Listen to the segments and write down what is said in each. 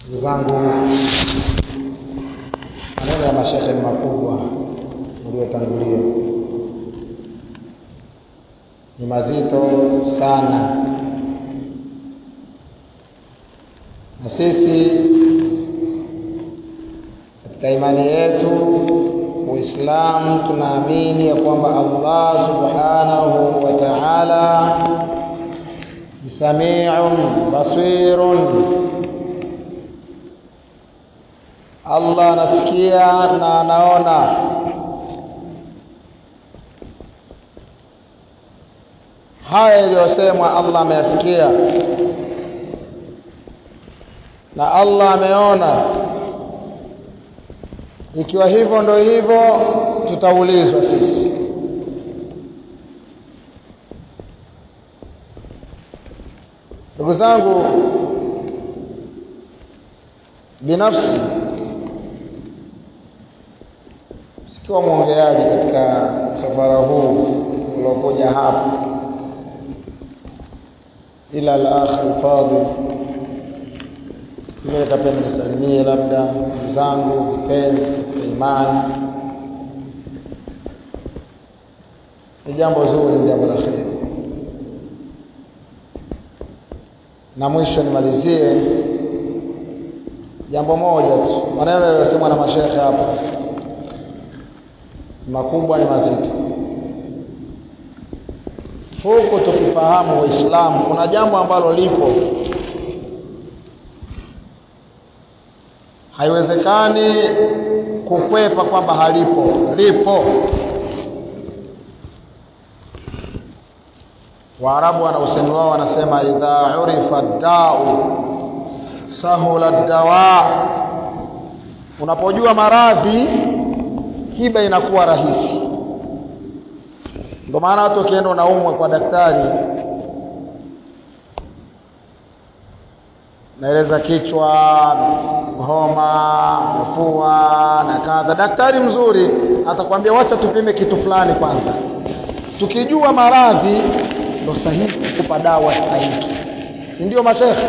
ndugu zangu maneno ya mashekhe ni makubwa yaliyotangulia ni mazito sana na sisi katika imani yetu uislamu tunaamini ya kwamba allah subhanahu wa taala ni samiun basirun allah anasikia na anaona haya yaliyosemwa allah ameyasikia na allah ameona ikiwa hivyo ndo hivyo tutaulizwa sisi ndugu zangu binafsi sikiwa mwongeaji katika msafara huu uliokuja hapa ila al-akh al-fadil mimi nikapenda nisalimie labda ndugu zangu vipenzi katika imani ni jambo zuri ni jambo la kheri na mwisho nimalizie jambo moja tu maneno yaliyosemwa na mashekhe hapa makubwa ni mazito huku tukifahamu waislamu kuna jambo ambalo lipo haiwezekani kukwepa kwamba halipo lipo waarabu wana usemi wao wanasema idha urifa dau sahula dawa unapojua maradhi tiba inakuwa rahisi ndio maana watu wakienda unaumwa kwa daktari naeleza kichwa homa mafua na kadha daktari mzuri atakwambia wacha tupime kitu fulani kwanza tukijua maradhi ndo sahihi kukupa dawa sahihi si ndio mashekhe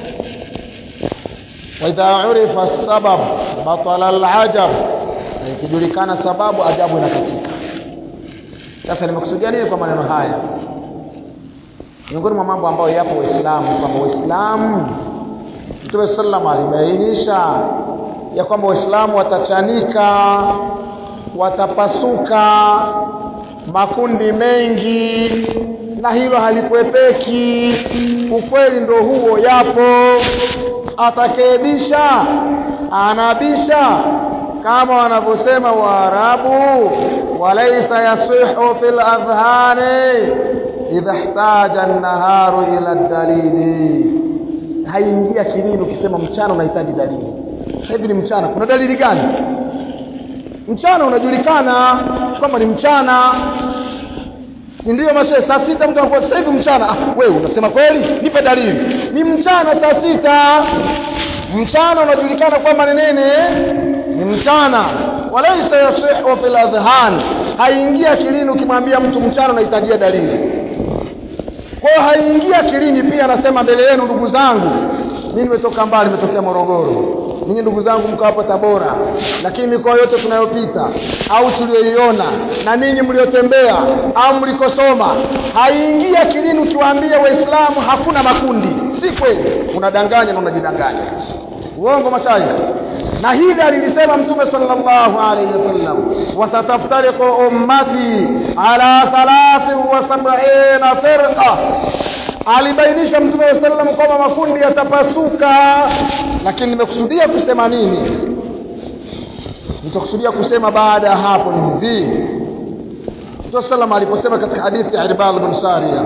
waidha urifa sabab batala alajab na ikijulikana sababu ajabu inakatika sasa nimekusudia nini kwa maneno haya miongoni mwa mambo ambayo yapo waislamu kwamba waislamu mtume sallam alibainisha ya kwamba waislamu watachanika watapasuka makundi mengi na hilo halikuepeki ukweli ndo huo yapo atakayebisha anabisha kama wanavyosema waarabu walaisa yasihu fil adhhani idha ihtaja an-naharu ila dalili haingia kilini ukisema mchana unahitaji dalili hivi ni mchana kuna dalili gani mchana unajulikana kwamba ni mchana si ndio mashe saa sita mtu anakuwa sasa hivi mchana ah, wewe unasema kweli nipe dalili ni mchana saa sita mchana unajulikana kwamba ni nini ni mchana walaisa yasihu fil adhhan haingia kilini ukimwambia mtu mchana unahitajia dalili kwa hiyo haingia akilini pia anasema mbele yenu ndugu zangu mimi nimetoka mbali nimetokea Morogoro ninyi ndugu zangu mko hapo Tabora lakini mikoa yote tunayopita au tuliyoiona na ninyi mliotembea au mlikosoma haingia akilini ukiwaambia waislamu hakuna makundi si kweli unadanganya na unajidanganya uongo mashaikh na hili alilisema mtume sallallahu alayhi wasallam wasataftariqu ummati ala 73 firqa alibainisha mtume sallam kwamba makundi yatapasuka lakini nimekusudia kusema nini nitakusudia kusema baada ya hapo ni hivi Mtume sallam aliposema katika hadithi ya Irbad bin Sariya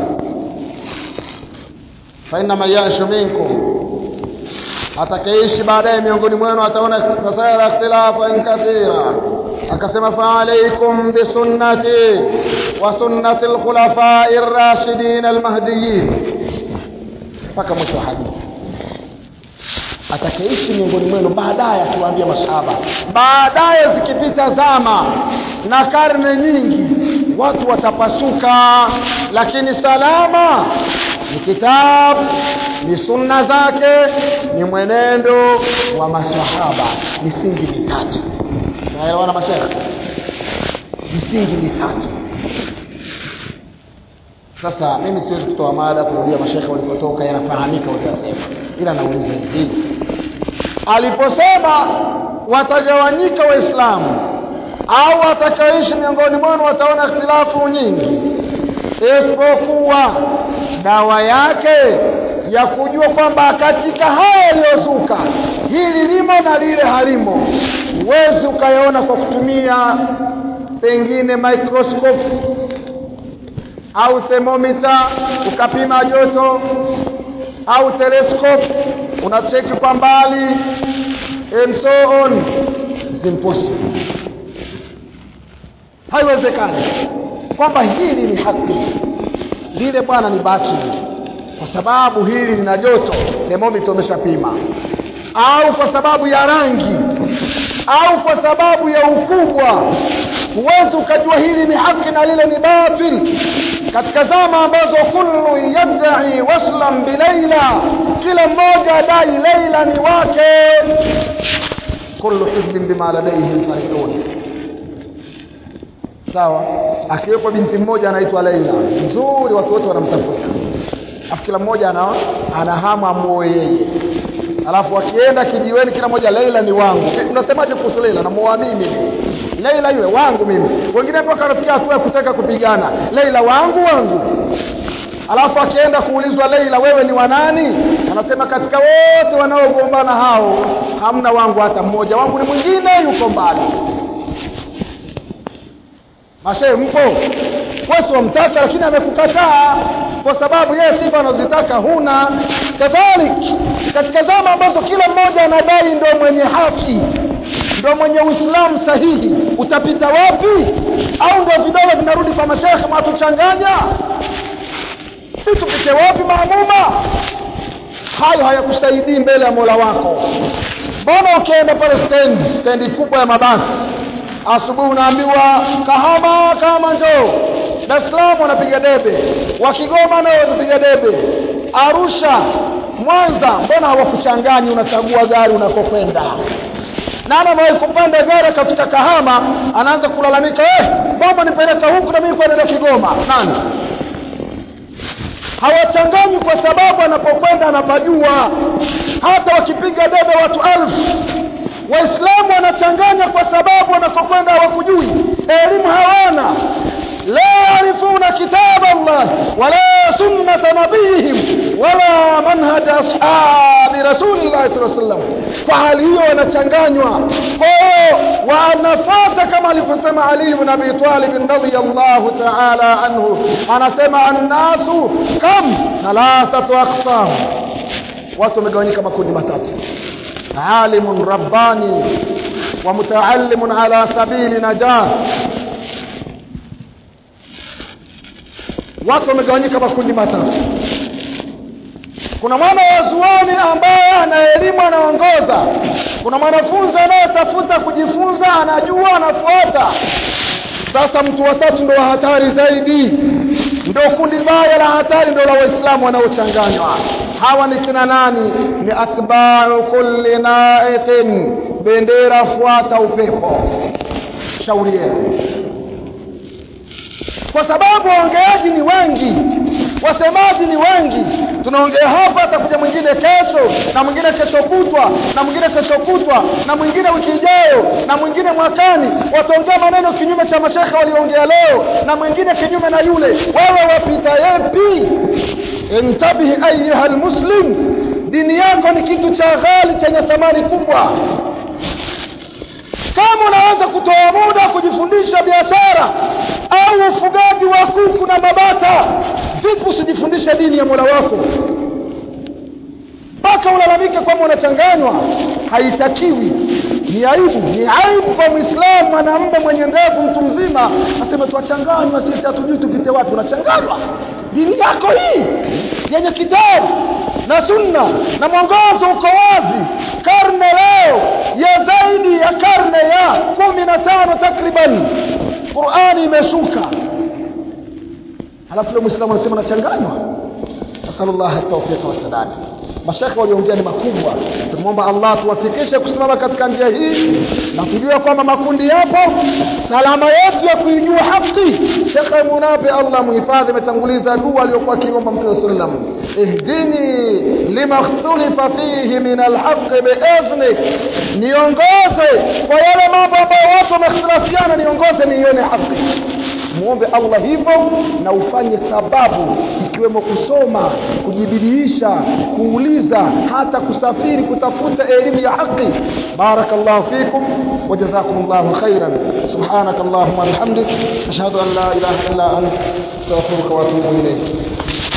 fa inna man yashu minkum atakayeishi baadaye miongoni mwenu ataona fasara ikhtilafan kathira akasema fa alaykum bi sunnati wa sunnati al-khulafa'i ar-rashidin al-mahdiyyin mpaka mwisho wa hadithi atakayeishi miongoni mwenu baadaye akiwaambia masahaba baadaye zikipita zama na karne nyingi watu watapasuka lakini salama ni kitabu ni sunna zake ni mwenendo wa maswahaba misingi mitatu naelewana mashekhe misingi mitatu sasa mimi siwezi kutoa mada kurudia mashekhe walipotoka yanafahamika waliyosema ila nauliza hivi aliposema watagawanyika waislamu au watakaoishi miongoni mwenu wataona ikhtilafu nyingi isipokuwa dawa yake ya kujua kwamba katika haya yaliyozuka hili limo na lile halimo huwezi ukayaona kwa kutumia pengine microscope au thermometer ukapima joto au telescope unacheki kwa mbali and so on It's impossible haiwezekani kwamba hili ni haki lile bwana ni batili kwa sababu hili lina joto thermometer umeshapima au kwa sababu ya rangi au kwa sababu ya ukubwa huwezi ukajua hili ni haki na lile ni batil katika zama ambazo kullu yadai waslan bilaila kila mmoja adai laila ni wake kullu hizbin bima ladaihim farihun sawa akiwepo binti mmoja anaitwa Laila nzuri watu wote wanamtafuta afu kila mmoja ana ana hamu amuoe yeye alafu akienda kijiweni kila mmoja Laila ni wangu unasemaje kuhusu Laila namuoa mimi Laila yule wangu mimi wengine mpaka wanafikia hatua ya kutaka kupigana Laila wangu wangu alafu akienda kuulizwa Laila wewe ni wanani anasema katika wote wanaogombana hao hamna wangu hata mmoja wangu ni mwingine yuko mbali Mashe mpo wewe wamtaka lakini amekukataa kwa sababu yeye sifa anazitaka huna kadhalik katika zama ambazo kila mmoja anadai ndo mwenye haki ndo mwenye uislamu sahihi utapita wapi au ndo vidole vinarudi kwa mashekhe mwatuchanganya si tupite wapi maamuma hayo hayakusaidii mbele ya mola wako mbona ukienda pale stendi stendi kubwa ya mabasi asubuhi unaambiwa kahama kahama njoo Dar es Salaam wanapiga debe wa Kigoma nao wanapiga debe Arusha Mwanza mbona hawakuchanganyi unachagua gari unakokwenda nani amewahi kupanda gari katika Kahama anaanza kulalamika eh mama nipeleka huku na mimi kwenda Kigoma nani hawachanganywi kwa sababu anapokwenda anapajua hata wakipiga debe watu alfu waislamu wanachanganya kwa sababu wanakokwenda hawakujui elimu hawana la yarifuna kitaba Allah wala sunnata nabiyihim wala manhaja ashabi rasulillah sallallahu alaihi wasallam kwa hali hiyo wanachanganywa kwa hiyo wanafata kama alivyosema Ali ibn Abi Talib radhiyallahu ta'ala anhu anasema annasu kam thalathatu aqsam watu wamegawanyika makundi matatu عالم رباني ومتعلم على سبيل نجاة watu wamegawanyika makundi matatu kuna mwana wa zuoni ambaye ana elimu anaongoza kuna mwanafunzi anayetafuta kujifunza anajua anafuata sasa mtu watatu ndo wa hatari zaidi ndo kundi baya la hatari ndo la waislamu wanaochanganywa hawa ni kina nani ni atba'u kulli na'iqin bendera fuata upepo shauri yenu kwa sababu waongeaji ni wengi wasemaji ni wengi tunaongea hapa atakuja mwingine kesho na mwingine kesho kutwa na mwingine kesho kutwa na mwingine wiki ijayo na mwingine mwakani wataongea maneno kinyume cha mashekhe waliongea leo na mwingine kinyume na yule wewe wapita yepi intabihi ayuha almuslim dini yako ni kitu cha ghali chenye thamani kubwa kama unaweza kutoa muda kujifundisha biashara au ufugaji wa kuku na mabata vipi usijifundishe dini ya mola wako mpaka ulalamike kwamba unachanganywa haitakiwi ni aibu ni aibu kwa mwislamu mwanamume mwenye ndevu mtu mzima aseme twachanganywa sisi hatujui tupite wapi unachanganywa dini yako hii yenye kitabu na sunna na mwongozo uko wazi karne leo ya zaidi ya karne ya kumi na tano takriban qurani imeshuka halafu leo mwislamu anasema nachanganywa nasallallahu tawfiq wa sadad mashaka waliongea ni makubwa tumwomba Allah tuwafikishe kusimama katika njia hii na tujue kwamba makundi yapo salama yetu ya kuijua haki Sheikh Munabi Allah muhifadhi ametanguliza dua aliyokuwa akiomba Mtume sallam ihdini lima ikhtalifa fihi min alhaq bi'idhnik niongoze kwa yale mambo ambayo watu wamekhtalafiana niongoze niione haki muombe Allah hivyo na ufanye sababu ikiwemo kusoma kujibidiisha kuuliza hata kusafiri kutafuta elimu ya haki barakallahu fikum wajazakumullahu khairan subhanakallahumma bihamdik ashhadu an la ilaha illa anta astaghfiruka wa atubu ilayk